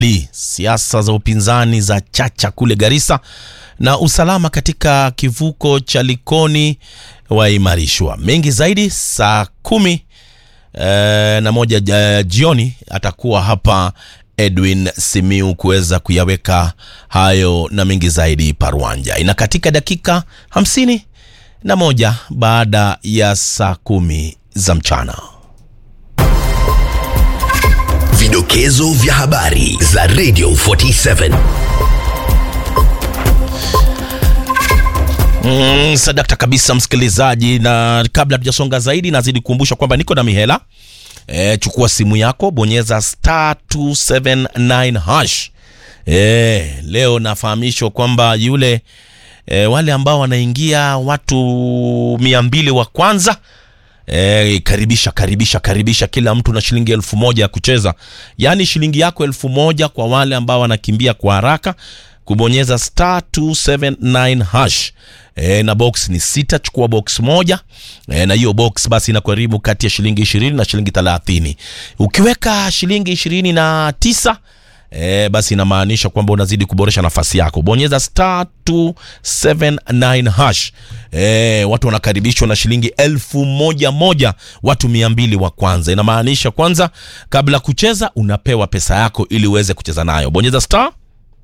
Li, siasa za upinzani za chacha kule Garissa na usalama katika kivuko cha Likoni waimarishwa. Mengi zaidi saa kumi eh, na moja ja- jioni atakuwa hapa Edwin Simiu kuweza kuyaweka hayo na mengi zaidi paruanja. Ina katika dakika hamsini na moja baada ya saa kumi za mchana. Vidokezo vya habari za Radio 47. Mm, sadakta kabisa msikilizaji, na kabla tujasonga zaidi, nazidi kukumbusha kwamba niko na mihela e, chukua simu yako bonyeza star 279 hash e, leo nafahamishwa kwamba yule e, wale ambao wanaingia watu mia mbili wa kwanza E, karibisha karibisha karibisha kila mtu na shilingi elfu moja ya kucheza, yaani shilingi yako elfu moja kwa wale ambao wanakimbia kwa haraka kubonyeza star 279 hash e, na box ni sita. Chukua box moja e, na hiyo box basi inakugharimu kati ya shilingi ishirini na shilingi thelathini. Ukiweka shilingi ishirini na tisa E, basi inamaanisha kwamba unazidi kuboresha nafasi yako. Bonyeza star 279 hash. E, watu wanakaribishwa na shilingi elfu moja moja, watu mia mbili wa kwanza. Inamaanisha kwanza, kabla kucheza unapewa pesa yako ili uweze kucheza nayo. Bonyeza star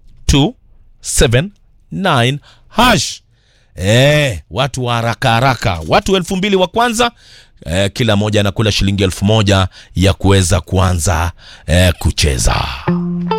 279 hash. E, watu wa haraka haraka, watu elfu mbili wa kwanza e, kila moja anakula shilingi elfu moja ya kuweza kuanza e, kucheza.